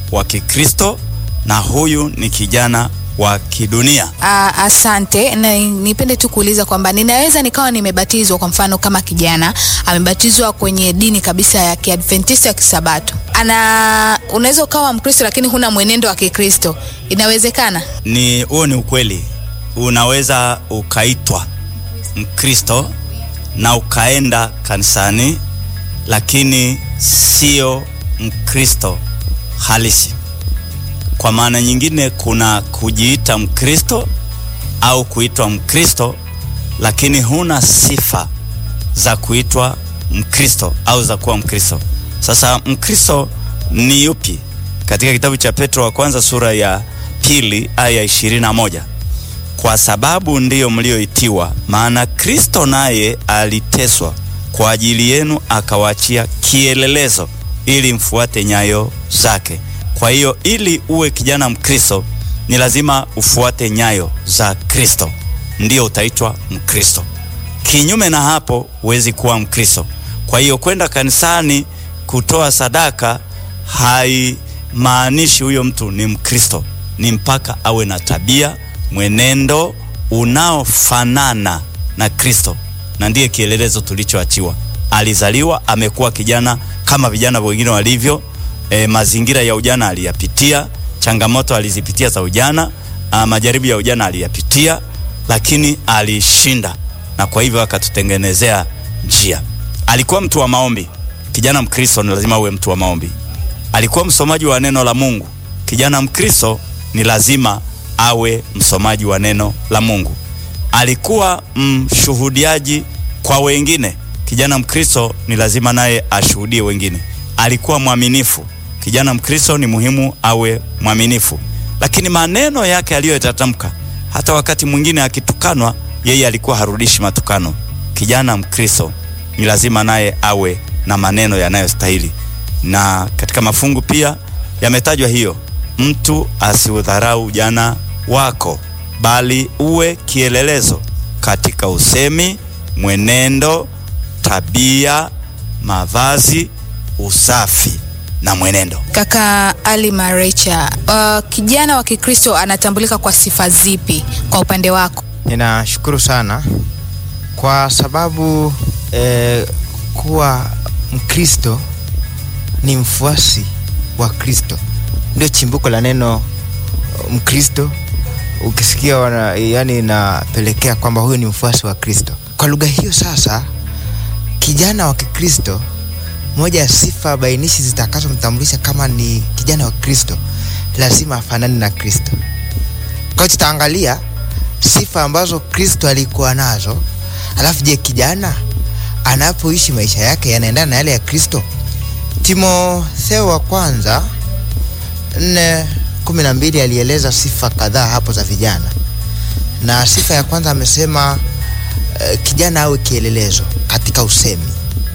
wa Kikristo na huyu ni kijana wa kidunia. Ah, asante na nipende tu kuuliza kwamba ninaweza nikawa nimebatizwa kwa mfano kama kijana amebatizwa kwenye dini kabisa ya Kiadventista ya Kisabato. Ana unaweza ukawa Mkristo lakini huna mwenendo wa Kikristo. Inawezekana? Ni huo ni ukweli. Unaweza ukaitwa Mkristo na ukaenda kanisani, lakini sio Mkristo halisi. Kwa maana nyingine, kuna kujiita Mkristo au kuitwa Mkristo, lakini huna sifa za kuitwa Mkristo au za kuwa Mkristo. Sasa Mkristo ni yupi? Katika kitabu cha Petro wa kwanza sura ya pili aya ishirini na moja kwa sababu ndiyo mlioitiwa, maana Kristo naye aliteswa kwa ajili yenu, akawaachia kielelezo ili mfuate nyayo zake. Kwa hiyo ili uwe kijana Mkristo ni lazima ufuate nyayo za Kristo, ndiyo utaitwa Mkristo. Kinyume na hapo huwezi kuwa Mkristo. Kwa hiyo kwenda kanisani kutoa sadaka haimaanishi huyo mtu ni Mkristo, ni mpaka awe na tabia, mwenendo unaofanana na Kristo, na ndiye kielelezo tulichoachiwa. Alizaliwa amekuwa kijana kama vijana wengine walivyo. E, mazingira ya ujana aliyapitia, changamoto alizipitia za ujana, a, majaribu ya ujana aliyapitia, lakini alishinda, na kwa hivyo akatutengenezea njia. Alikuwa mtu wa maombi. Kijana Mkristo ni lazima uwe mtu wa maombi. Alikuwa msomaji wa neno la Mungu. Kijana Mkristo ni lazima awe msomaji wa neno la Mungu. Alikuwa mshuhudiaji kwa wengine. Kijana Mkristo ni lazima naye ashuhudie wengine. Alikuwa mwaminifu. Kijana Mkristo ni muhimu awe mwaminifu, lakini maneno yake aliyoyatamka, hata wakati mwingine akitukanwa, yeye alikuwa harudishi matukano. Kijana Mkristo ni lazima naye awe na maneno yanayostahili, na katika mafungu pia yametajwa hiyo, mtu asiudharau ujana wako, bali uwe kielelezo katika usemi, mwenendo, tabia, mavazi, usafi na mwenendo. Kaka Ali Marecha, uh, kijana wa Kikristo anatambulika kwa sifa zipi kwa upande wako? Ninashukuru sana kwa sababu eh, kuwa Mkristo ni mfuasi wa Kristo, ndio chimbuko la neno Mkristo. Ukisikia wana, yani inapelekea kwamba huyu ni mfuasi wa Kristo. Kwa lugha hiyo sasa, kijana wa Kikristo, moja ya sifa bainishi zitakazomtambulisha kama ni kijana wa Kristo, lazima afanane na Kristo. Kwa hiyo tutaangalia sifa ambazo Kristo alikuwa nazo, alafu je, kijana anapoishi maisha yake yanaendana na yale ya Kristo? Timotheo wa kwanza nne kumi na mbili alieleza sifa kadhaa hapo za vijana, na sifa ya kwanza amesema uh, kijana awe kielelezo katika usemi,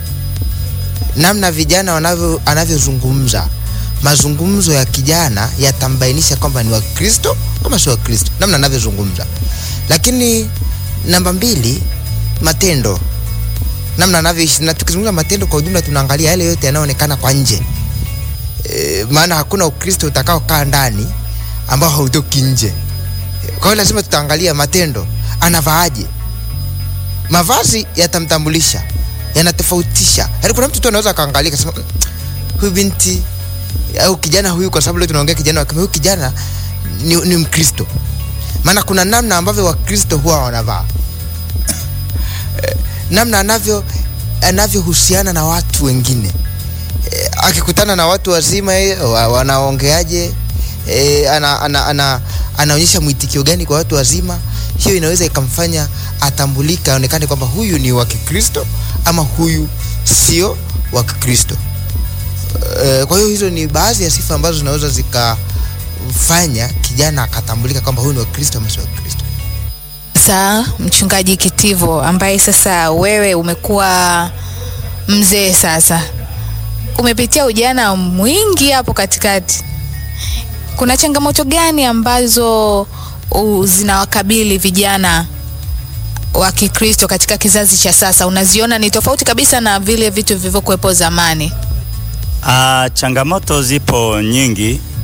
namna vijana wanavyo anavyozungumza mazungumzo ya kijana yatambainisha kwamba ni wa Kristo kama si wa Kristo, namna anavyozungumza. Lakini namba mbili, matendo, namna anavyoishi. Na tukizungumza matendo kwa ujumla, tunaangalia yale yote yanayoonekana kwa nje e, maana hakuna Ukristo utakaokaa ndani ambao hautoki nje. Kwa hiyo lazima tutaangalia matendo, anavaaje, mavazi yatamtambulisha, yanatofautisha. Yaani kuna mtu tu anaweza akaangalia akasema huyu binti au kijana huyu, kwa sababu leo tunaongea kijana wa huyu kijana ni, ni Mkristo. Maana kuna namna ambavyo Wakristo huwa wanavaa e, namna anavyo anavyohusiana na watu wengine e, akikutana na watu wazima e, wa, wanaongeaje e, ana, ana, ana, anaonyesha mwitikio gani kwa watu wazima. Hiyo inaweza ikamfanya atambulika, aonekane kwamba huyu ni wa Kikristo ama huyu sio wa Kikristo. E, kwa hiyo hizo ni baadhi ya sifa ambazo zinaweza zikamfanya kijana akatambulika kwamba huyu ni wa Kristo ama sio wa Kristo. Sasa Mchungaji Kitivo, ambaye sasa wewe umekuwa mzee sasa, umepitia ujana mwingi hapo katikati, kuna changamoto gani ambazo uh, zinawakabili vijana wa Kikristo katika kizazi cha sasa? Unaziona ni tofauti kabisa na vile vitu vilivyokuwepo zamani? Ah, changamoto zipo nyingi